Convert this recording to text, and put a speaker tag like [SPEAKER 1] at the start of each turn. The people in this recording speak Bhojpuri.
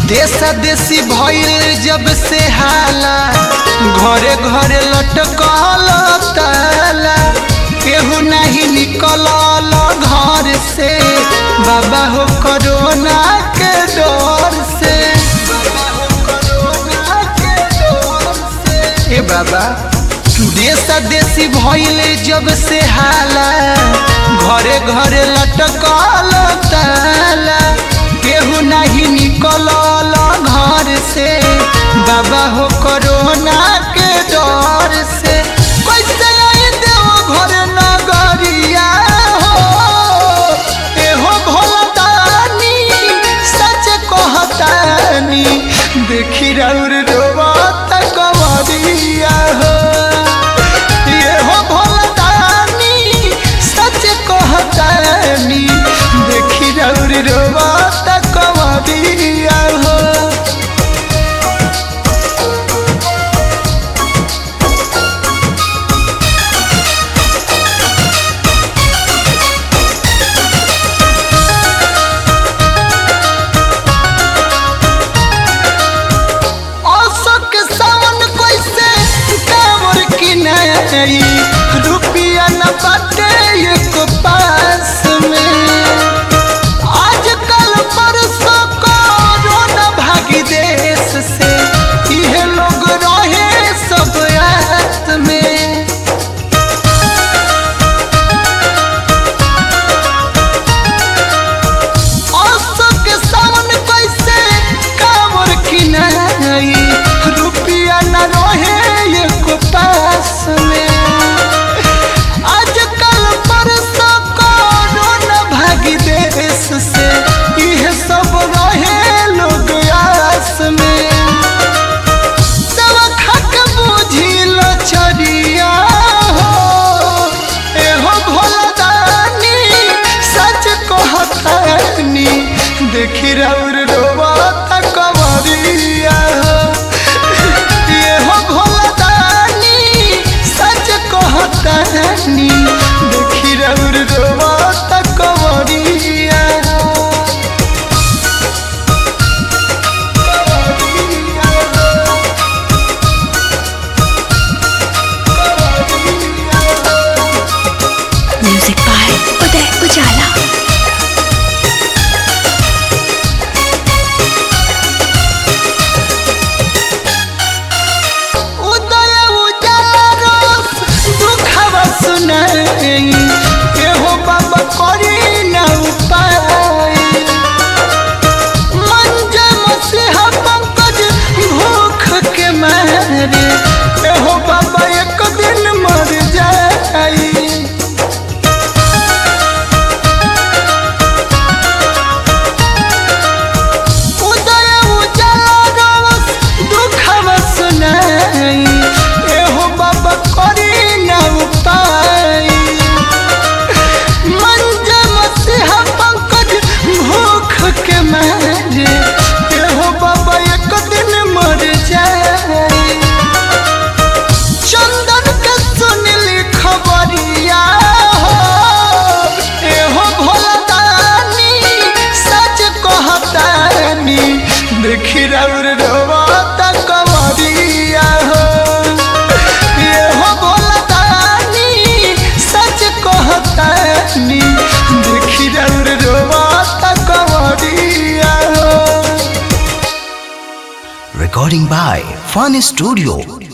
[SPEAKER 1] देशा देशी भइल जब से हाला घरे घरे लटकल ताला केहू नहीं निकल घर से बाबा हो कोरोना के डर से बाबा हो कोरोना के डर से ए बाबा देशा देशी भइल जब से हाला घरे घरे लटकल ताला केहू नहीं निकल घर से बाबा हो कोरोना के डर से कैसे आई देव घर नगरिया हो एहो भोलदानी सच कहतानी देखी रौर रोबत कवरिया हो एहो भोलदानी सच कहतानी देखी रौर रोबत कवरिया हो अशोक सावन कैसे कांवर किनाई रुपया न बाटे एक पास में आजकल परसों कोरोना भागी देश से इहे लोग रहे सब रात में अशोक सावन कैसे कांवर किनाई रुपया न रहे एक पास में आजकल परसों कोरोना भागी देश से यह सब रहे लोग आस में दवा खा के बुझी लचरिया हो एहो भोलदानी सच कहतानी देखी रौर रोबत कवरिया हो एहो भोलदानी सच कहतानी देखी रौर रोबत कवरिया हो कवरिया हो
[SPEAKER 2] म्यूजिक बाय उदय उजाला
[SPEAKER 1] उदय उजाला रोस दुखवा सुनाई एहो बाबा करी न उपाय मंज मसीहा पंकज भूख के मारे एहो बाबा एक दिन मर जाई उदय उजाला रोस दुखवा सुनाई एहो बाबा करी न उपाय मंज मसीहा पंकज भूख के मारे एहो बाबा एक दिन मर जाई चंदन के सुनली खबरिया हो एहो भोलदानी सच कहतानी देखी रौर रोबत कवरिया हो एहो भोलदानी सच कहतानी देखी रौर रोबत कवरिया हो
[SPEAKER 3] Recording by Fun Studio.